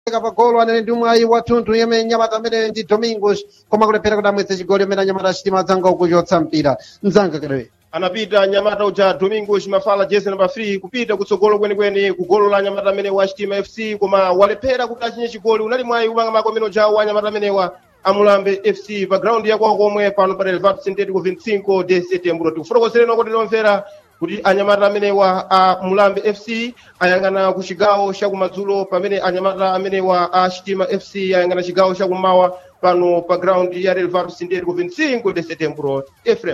kudzeka pa golo anene ndi mwayi wathunthu yemwe nyamata amene ndi domingos koma kulephera kuti amwetse chigoli amene anyamata achitima adzanga kuchotsa mpira mzanga kerewe anapita nyamata uja domingos mafala jezi namba 3 kupita kutsogolo kwenikweni ku golo la nyamata amene wa chitima fc koma walephera kuti achinye chigoli unali mwayi umangamako amene uja wa nyamata amenewa amulambe fc pa ground yakwao komwe pano pa relvat sintético 25 de setembro tikufotokozereni kuti lomvera kuti anyamata amenewa a mulambe fc ayang'ana ku chigawo chakumadzulo pamene anyamata amenewa a chitima fc ayang'ana chigawo chakummawa pano pa ground ya relvat sintético 25 de setembro efrem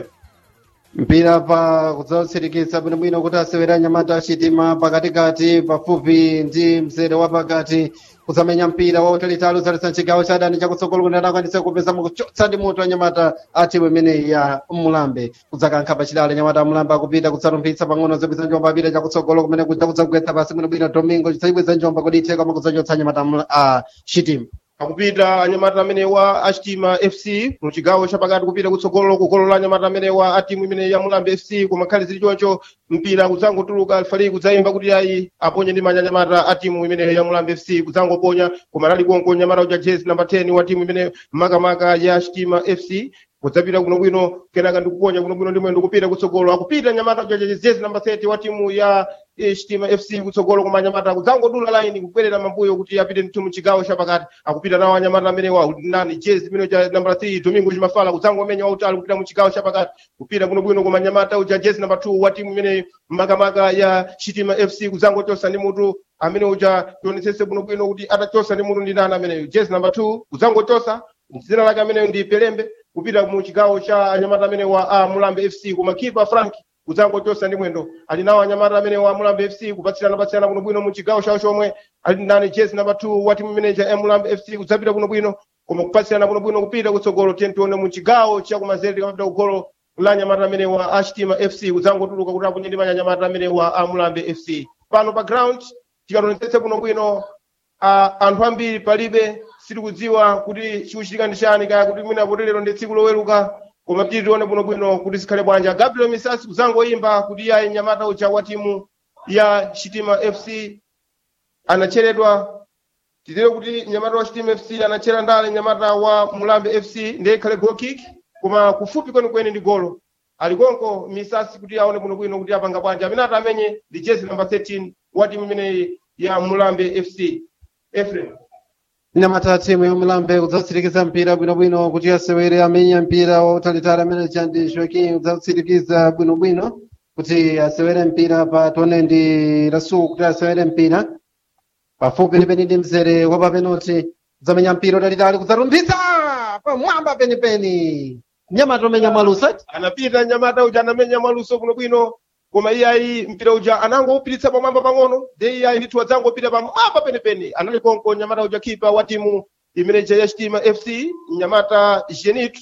mpira pa kudzautsirikitsa bwinobwino kuti asewere anyamata achitima pakatikati pafupi ndi mzere wa pakati kuzamenya mpira wautalitali uzalitsa chigawo cha adani chakutsogolo kuti anakwanisa kupeza mukuchotsa ndi mutu anyamata a timu imeneyi ya mulambe kudzakankha pachidale anyamata amulambe akupita kutsalumpitsa pang'ono zobweza njomba apita chakutsogolo kumene kuja kudzagwetsa pasi bwinobwino domingo chidzayibweza njomba kuti ithe koma kudzachotsa anyamata a chitima akupita anyamata amenewa a chitima fc mu chigawo chapakati kupita kutsogolo ku golo la anyamata amenewa a timu imene ya mulambe fc koma khali zili choncho mpira kudzangotuluka alfali kudzayimba kuti ayi aponye ndi manja anyamata a timu imene ya mulambe fc kudzangoponya koma lali konko nyamata uja jezi namba 10 wa timu imene makamaka ya chitima fc kudzapita bwinobwino kenaka ndikuponya bwinobwino ndimwe ndikupita kutsogolo akupita nyamata uja jezi namba 30 wa timu ya eh, chitima fc kutsogolo koma anyamata kudzangodula laini kubwerera mambuyo kuti apite mtimu chigawo chapakati akupita nawo anyamata amenewa nani jezi imene uja namba 3 domingo chimafala kudzangomenya wautali kupita mu chigawo chapakati kupita bwinobwino koma anyamata uja jezi namba 2 wa timu imene makamaka ya chitima fc kudzangochosa ndi mutu amene uja tionetsetse bwinobwino kuti atachosa ndi mutu ndi nani ameneyo jezi namba 2 kudzangochosa dzina lake ameneyo ndi pelembe kupita mu chigawo cha anyamata amene wa a mulambe fc koma kipa frank kudzangochosa ndi mwendo ali nawo anyamata amene wa mulambe fc kupatsirana patsirana bwinobwino mu chigawo chawo chomwe ali ndani jezi namba 2 wa timu imeneja ya mulambe fc kudzapita bwinobwino koma kupatsirana bwinobwino kupita kutsogolo tiye tione mu chigawo chakumanzere tikamapita kugolo la nyamata amene wa a chitima fc kudzangotuluka kuti aponye ndi manja anyamata amene wa a mulambe fc pano pa ground tikatonetsetse bwinobwino uh, anthu ambiri palibe sitikudziwa kuti chikuchitika ndi chani kaya kuti mwina kuti lero ndi tsiku loweruka koma titi tione bwinobwino kuti zikhale bwanja gabriel misasi kudzangoyimba kuti iye nyamata uja wa timu ya chitima fc anacheredwa titire kuti nyamata wa chitima fc anachera ndale nyamata wa mulambe fc ndiye ikhale goal kick koma kufupi kwenikweni ndi golo alikonko misasi kuti aone bwinobwino kuti apanga bwanja amene atamenye ndi jezi namba 13 wa timu imeneyi ya mulambe fc efrem nyamata timu ya mulambe kudzatsirikiza mpira bwinobwino kuti asewere amenya mpira wautalitali amene chandi joaquim kudzatsirikiza bwinobwino kuti asewere mpira pa tone ndi rasul kuti asewere mpira pafupi ndi penipeni mzere wa papenoti kudzamenya mpira utalitali kudzalumbitsa pamwamba penipeni nyamata omenya mwalusa anapita nyamata uja anamenya mwaluso bwinobwino koma iyayi mpira uja anangoupititsa pamwamba pang'ono de iyayi ndithu adzangopita pamwamba penipeni anali konko nyamata uja kipa wa timu imeneja ya chitima fc nyamata genitu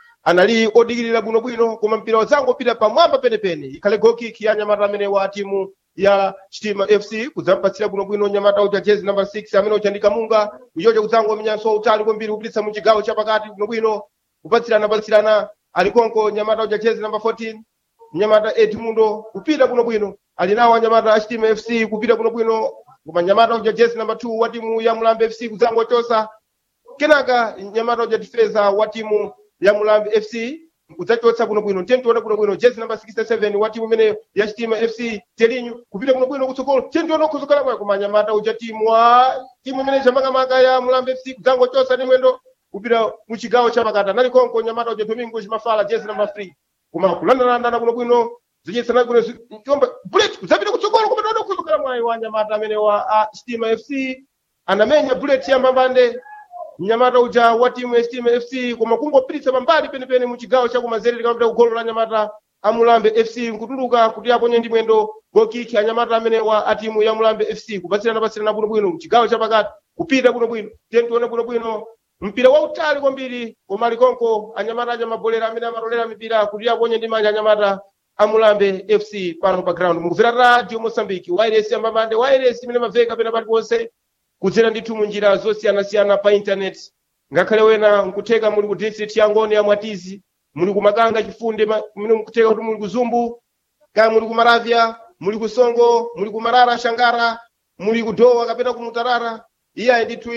anali odikirira bwinobwino koma mpira wadzangopita pamwamba penipeni ikhale gokiki ya nyamata amene wa timu ya chitima fc kudzampatsira bwinobwino nyamata uja jezi namba 6 amene uja ndi kamunga uchocho kudzangomenyanso utali kwambiri kupititsa mu chigawo chapakati bwinobwino kupatsirana patsirana ali konko nyamata uja jezi namba 14 nyamata edmundo kupita bwinobwino ali nawo anyamata a chitima fc kupita bwinobwino koma nyamata uja jezi namba 2 wa timu ya mulambe fc kudzangochosa kenaka nyamata uja difeza wa timu ya mulambe fc kudzachotsa bwinobwino tiye tione bwinobwino jezi namba 67 wa timu imene ya chitima fc telinyu kupita bwinobwino kutsogolo tiye tione kutsogolo kwayo koma nyamata uja timu wa timu imene chamakamaka ya mulambe fc kudzangochosa ndi mwendo kupita mu chigawo chapakati anali konko nyamata uja domingo chimafala jezi namba 3 koma kulandalandana bwinobwino zichitsana bwino chomba bullet kudzapita kutsogolo koma tione kutsogolo mwayi wa nyamata amene wa a chitima fc anamenya bullet ya mbambande mnyamata uja wa timu ya chitima fc koma kungopititsa pambali penipeni mu chigawo chakumanzere likamapita kugolo la nyamata a mulambe fc nkutuluka kuti aponye ndi mwendo gokiki anyamata amene wa a timu ya mulambe fc kupatsirana patsirana bwinobwino mchigawo chapakati kupita bwinobwino tiye tione bwinobwino mpira wautali kwambiri koma alikonko anyamata aja mabolera amene amatolera mipira kuti aponye ndi manja anyamata amulambe fc pano pa ground mukuvera radio mosambiki wairesi yambambande wairesi imene maveka pena paliponse kudzera ndithu mu njira zosiyanasiyana pa intaneti ngakhale wena nkutheka muli ku district ya ngoni ya mwatizi muli ku makanga chifunde ma- mene mukutheka kuti muli ku zumbu kaya muli ku maravya muli ku songo muli ku marara shangara muli ku dowa kapena ku mutarara iyayi ndithu